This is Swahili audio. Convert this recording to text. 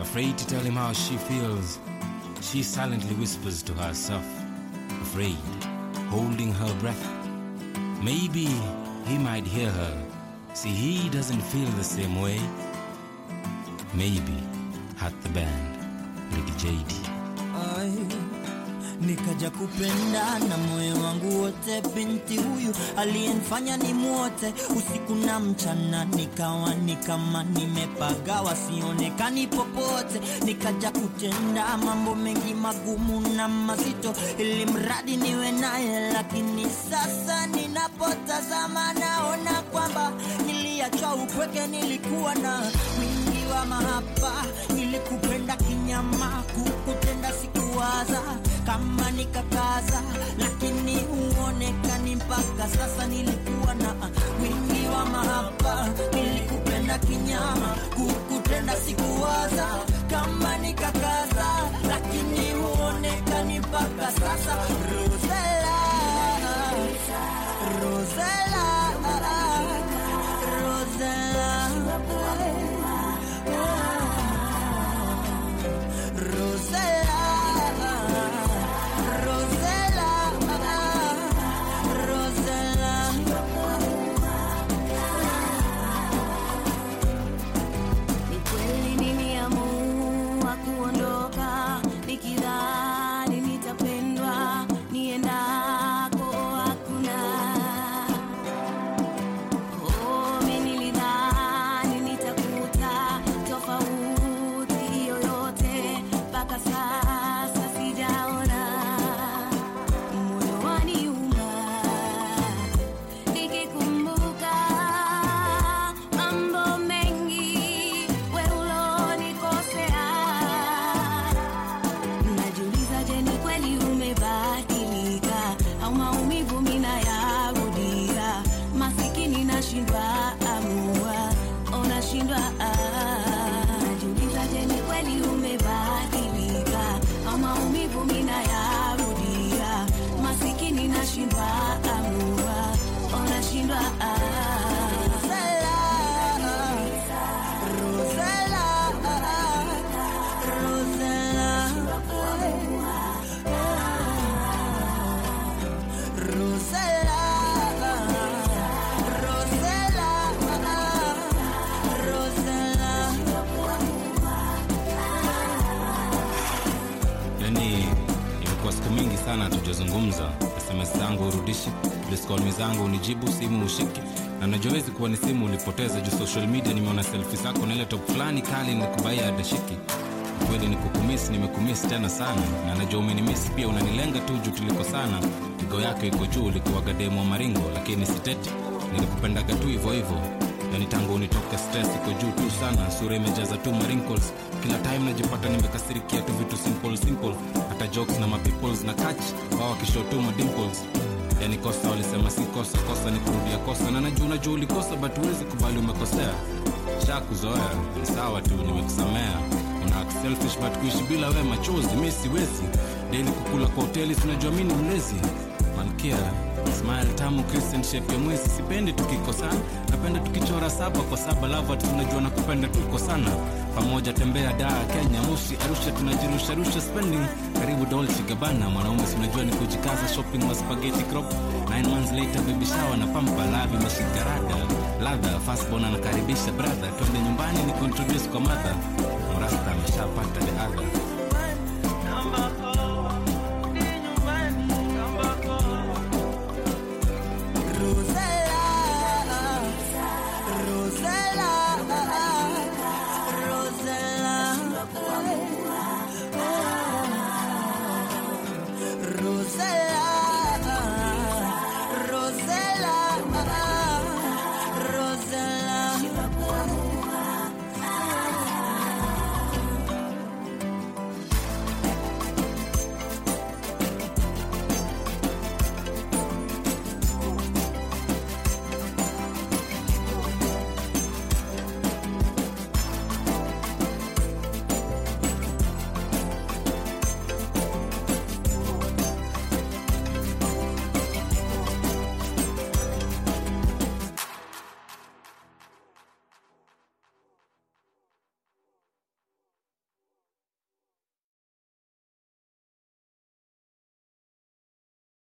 Afraid to tell him how she feels, she silently whispers to herself, afraid, holding her breath. Maybe he might hear her. See, he doesn't feel the same way. Maybe at the band, Lady JD. Ai, nikaja kupenda na moyo wangu wote, binti huyu aliyenifanya ni mwote usiku na mchana, nikawa ni kama nimepagawa, sionekani popote. Nikaja kutenda mambo mengi magumu na mazito, ili mradi niwe naye, lakini sasa ninapotazama naona kwamba niliachwa upweke, nilikuwa na wingi wa mahaba, nilikupenda kinyama, kukutenda sikuwaza kama nikakaza, lakini huonekani mpaka sasa. Nilikuwa na wingi wa mahaba, nilikupenda kinyama, kukutenda sikuwaza kama nikakaza, lakini huonekani mpaka sasa. Rosella, Rosella, Rosella. Rosella, Rosella, Ni kweli niliamua kuondoka nikidhani nitapendwa niendako hakuna. Oh, mimi nilidhani nitakuta tofauti yoyote, mpaka sasa sijaona. Moyo waniuma nikikumbuka mambo mengi we ulonikosea. Najiuliza, je, ni kweli umebadilika au maumivu mina yarudia? Masikini nashindwa amua, unashindwa ah. Najiuliza, je, ni kweli umebadilika au maumivu mina yarudia? Masikini nashindwa amua, unashindwa ah. yani imekuwa siku mingi sana hatujazungumza sms zangu urudishi diskolmi zangu unijibu simu ushiki na najowezi kuwa ni simu ulipoteza juu social media nimeona selfi zako na ile top fulani kali nikubaia adashiki kweli nikukumis nimekumis tena sana na najua umenimis pia unanilenga tu juu tuliko sana pigo yako iko juu ulikuwaga demo wa maringo lakini siteti nilikupendaga tu hivyo hivyo yani tangu unitoke stress iko juu tu sana sura imejaza tu marinkles kila time najipata nimekasirikia tu vitu simple simple hata jokes na mapeoples na catch wao wakishow tu madimples yani kosa walisema si kosa kosa ni kurudia kosa na najua unajua ulikosa but huwezi kubali umekosea sha kuzoea ni sawa tu nimekusamea una act selfish but kuishi bila we machozi mi siwezi daily kukula kwa hoteli sinajua mi ni mlezi malkia smile tamu christian shape ya mwezi sipendi tukikosana napenda tukichora saba kwa saba lava tunajua na kupenda tuko sana pamoja tembea daa kenya moshi arusha tunajirusharusha spending karibu dolce gabana mwanaume sinajua ni kujikaza shopping wa spaghetti crop nine months later baby shower na pampa lavi mashikarada ladha fastbon anakaribisha brother twende nyumbani ni kuintroduce kwa mother mrasta ameshapata the other Rosella,